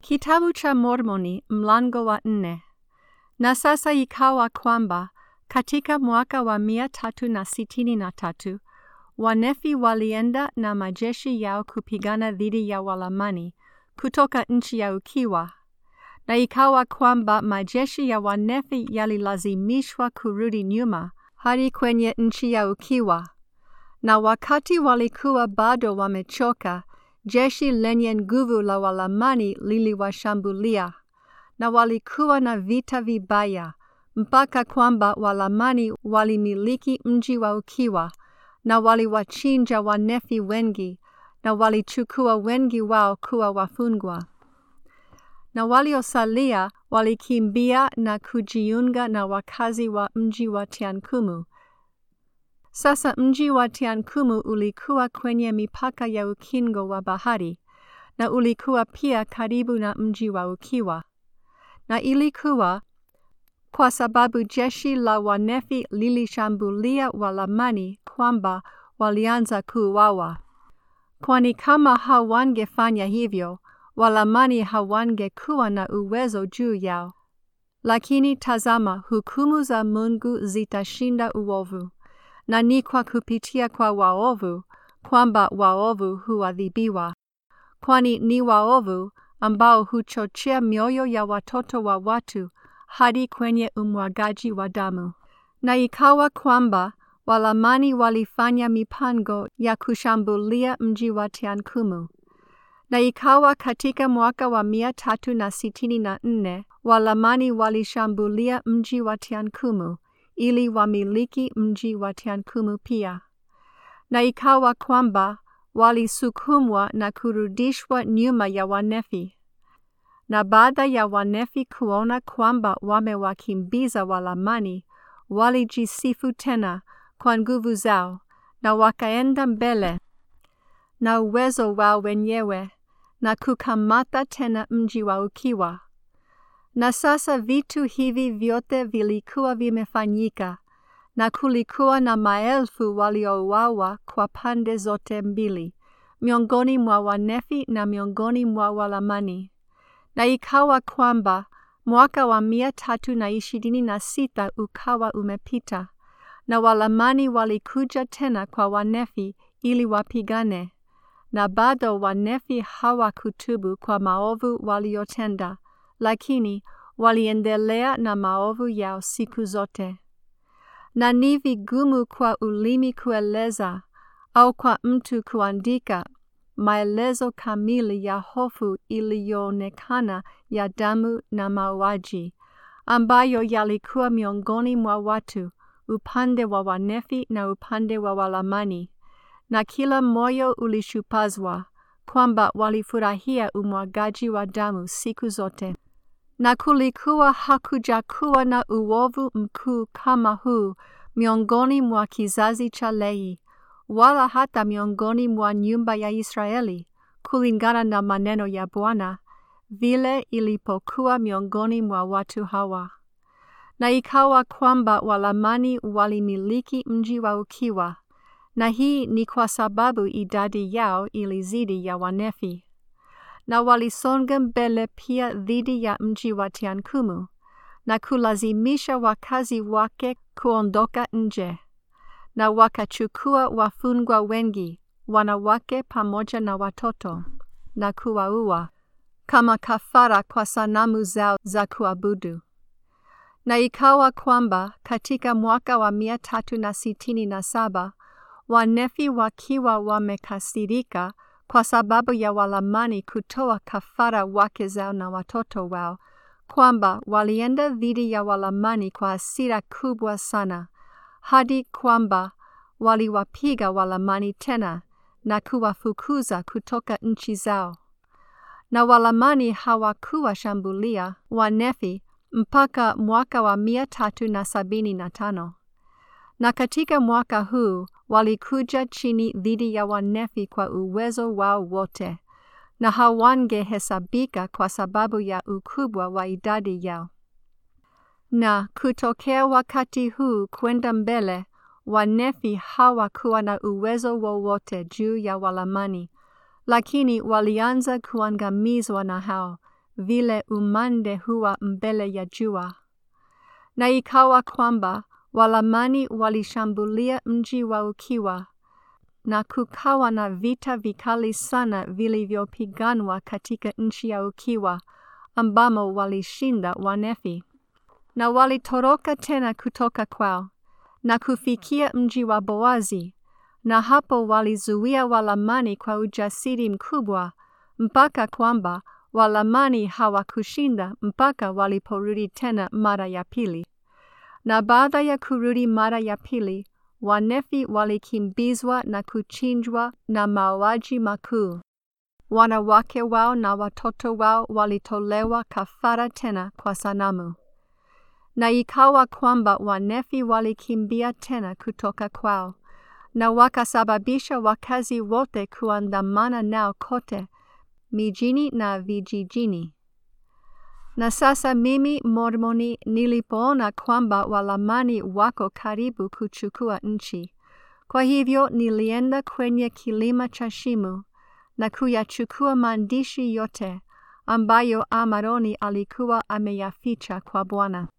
Kitabu cha Mormoni mlango wa nne. Na sasa ikawa kwamba katika mwaka wa mia tatu na sitini na tatu Wanefi walienda na majeshi yao kupigana dhidi ya Walamani kutoka nchi ya ukiwa. Na ikawa kwamba majeshi ya Wanefi yalilazimishwa kurudi nyuma hadi kwenye nchi ya ukiwa. Na wakati walikuwa bado wamechoka, jeshi lenye nguvu la Walamani liliwashambulia, na walikuwa na vita vibaya, mpaka kwamba Walamani walimiliki mji wa ukiwa, na waliwachinja Wanefi wengi, na walichukua wengi wao kuwa wafungwa. Na waliosalia walikimbia na kujiunga na wakazi wa mji wa Tiankumu. Sasa mji wa Tiankumu ulikuwa kwenye mipaka ya ukingo wa bahari, na ulikuwa pia karibu na mji wa ukiwa. Na ilikuwa kwa sababu jeshi la Wanefi lilishambulia Walamani kwamba walianza kuuawa. Kwani kama hawangefanya hivyo, Walamani hawangekuwa na uwezo juu yao. Lakini tazama, hukumu za Mungu zitashinda uovu, na ni kwa kupitia kwa waovu kwamba waovu huadhibiwa. Kwani ni waovu ambao huchochea mioyo ya watoto wa watu hadi kwenye umwagaji wa damu. Na ikawa kwamba Walamani walifanya mipango ya kushambulia mji wa Tiankumu. Na ikawa katika mwaka wa mia tatu na sitini na nne Walamani walishambulia mji wa Tiankumu ili wamiliki mji wa Tiankumu pia. Na ikawa kwamba walisukumwa na kurudishwa nyuma ya Wanefi. Na baada ya Wanefi kuona kwamba wamewakimbiza Walamani, walijisifu tena kwa nguvu zao, na wakaenda mbele na uwezo wao wenyewe, na kukamata tena mji wa ukiwa. Na sasa vitu hivi vyote vilikuwa vimefanyika, na kulikuwa na maelfu waliouawa kwa pande zote mbili, miongoni mwa Wanefi na miongoni mwa Walamani. Na ikawa kwamba mwaka wa mia tatu na ishirini na sita ukawa umepita, na Walamani walikuja tena kwa Wanefi ili wapigane, na bado Wanefi hawakutubu kwa maovu waliotenda, lakini waliendelea na maovu yao siku zote. Na ni vigumu kwa ulimi kueleza au kwa mtu kuandika maelezo kamili ya hofu iliyoonekana ya damu na mauaji ambayo yalikuwa miongoni mwa watu upande wa Wanefi na upande wa Walamani, na kila moyo ulishupazwa kwamba walifurahia umwagaji wa damu siku zote. Na kulikuwa hakujakuwa na uovu mkuu kama huu miongoni mwa kizazi cha Lehi, wala hata miongoni mwa nyumba ya Israeli, kulingana na maneno ya Bwana, vile ilipokuwa miongoni mwa watu hawa. Na ikawa kwamba Walamani walimiliki mji wa ukiwa, na hii ni kwa sababu idadi yao ilizidi ya Wanefi. Na walisonga mbele pia dhidi ya mji wa Tiankumu, na kulazimisha wakazi wake kuondoka nje na wakachukua wafungwa wengi, wanawake pamoja na watoto, na kuwaua kama kafara kwa sanamu zao za kuabudu. Na ikawa kwamba katika mwaka wa mia tatu na sitini na saba Wanefi wakiwa wamekasirika kwa sababu ya Walamani kutoa kafara wake zao na watoto wao, kwamba walienda dhidi ya Walamani kwa hasira kubwa sana hadi kwamba waliwapiga Walamani tena na kuwafukuza kutoka nchi zao. Na Walamani hawakuwashambulia Wanefi mpaka mwaka wa mia tatu na sabini na tano. Na katika mwaka huu walikuja chini dhidi ya Wanefi kwa uwezo wao wote, na hawangehesabika kwa sababu ya ukubwa wa idadi yao. Na kutokea wakati huu kwenda mbele, Wanefi hawakuwa na uwezo wowote juu ya Walamani, lakini walianza kuangamizwa na hao vile umande huwa mbele ya jua. Na ikawa kwamba Walamani walishambulia mji wa ukiwa, na kukawa na vita vikali sana vilivyopiganwa katika nchi ya ukiwa, ambamo walishinda Wanefi. Na walitoroka tena kutoka kwao na kufikia mji wa Boazi, na hapo walizuia Walamani kwa ujasiri mkubwa, mpaka kwamba Walamani hawakushinda mpaka waliporudi tena mara ya pili. Na baada ya kurudi mara ya pili, Wanefi walikimbizwa na kuchinjwa na mauaji makuu. Wanawake wao na watoto wao walitolewa kafara tena kwa sanamu. Na ikawa kwamba Wanefi walikimbia tena kutoka kwao, na wakasababisha wakazi wote kuandamana nao kote mijini na vijijini. Na sasa mimi Mormoni nilipoona kwamba Walamani wako karibu kuchukua nchi, kwa hivyo nilienda kwenye kilima cha Shimu na kuyachukua maandishi yote ambayo Amaroni alikuwa ameyaficha kwa Bwana.